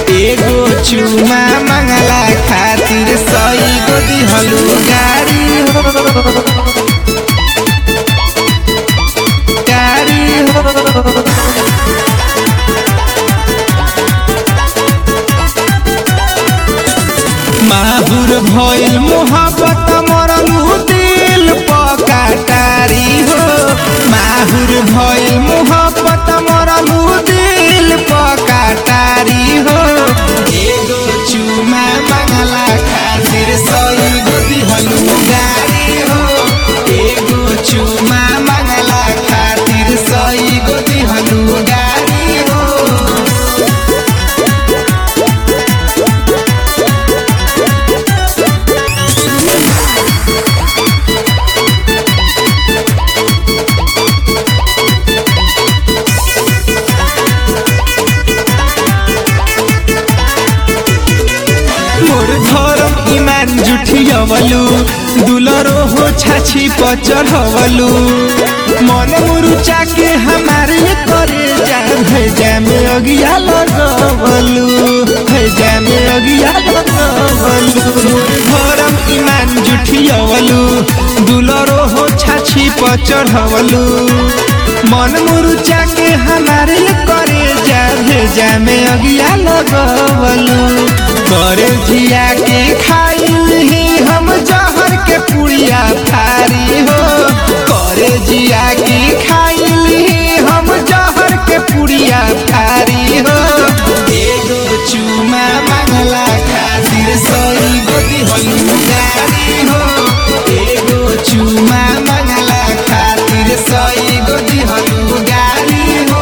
एगो चुमा मंगला खातिर सई गो दिहलू गाड़ी हो गाड़ी हो माहुर भइल मोहब्बत मरलू दिल पकाटारी हो माहुर भइल मोहब्बत मरलू दिल पकाटारी हो एगो चुमा मंगला खातिर सई गो दिहलू गाड़ी हो एगो चुमा मंगला खातिर सई गो दिहलू गाड़ी हो मोर धरम ईमान जुठियवलु दुलरो हो छाछी पर चढ़वलु मन मुरुचा के हमारे करे जा भेजा में अगिया लगवलु भेजा में अगिया लगवलु मोर धरम ईमान जुठियवलु दुलरो हो छाछी पर चढ़वलु मन मुरुचा के हमारे करे जा भेजा में अगिया लगवलु करे जिया के खाइल ही हम जहर के पुड़िया थारी हो करे जिया के खाइल ही हम जहर के पुड़िया थारी हो एगो चुमा मंगला खातिर सई गोदी हलू गारी हो एगो चुमा मंगला खातिर सई गोदी हलू गारी हो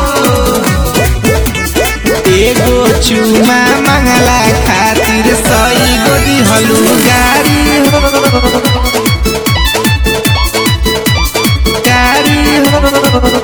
एगो चुमा मंगला खातिर सई गोदी हलू गाड़ी हो गाड़ी हो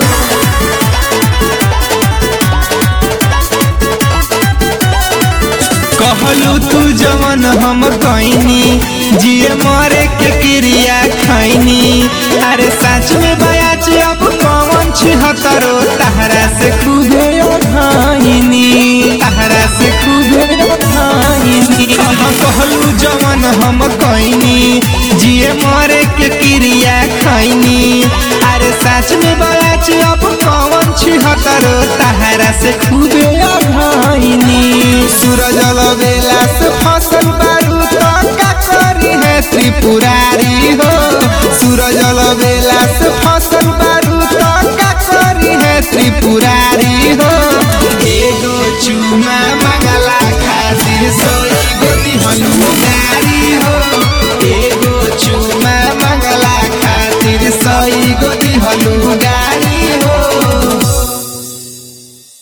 कहलू तू जवन हम कहनी जिए मरे के क्रिया खैनी अरे सच में बयाच अब कौन छिहतरो तहरा से खूबे ओढ़ाइनी तहरा से खूबे ओढ़ाइनी कहाँ कहलू जवन हम कहनी जिए मरे के क्रिया खैनी अरे सच में बयाच अब कौन छिहतरो तहरा से खूबे ओढ़ाइनी सूरज बेला से फसल बारू तो का करी है त्रिपुरारी हो सूरज बेला से फसल बारू तो का करी है त्रिपुरारी हो एगो चुमा मंगला खातिर सोई गोदी हनुमारी हो एगो चुमा मंगला खातिर सोई गोदी हनु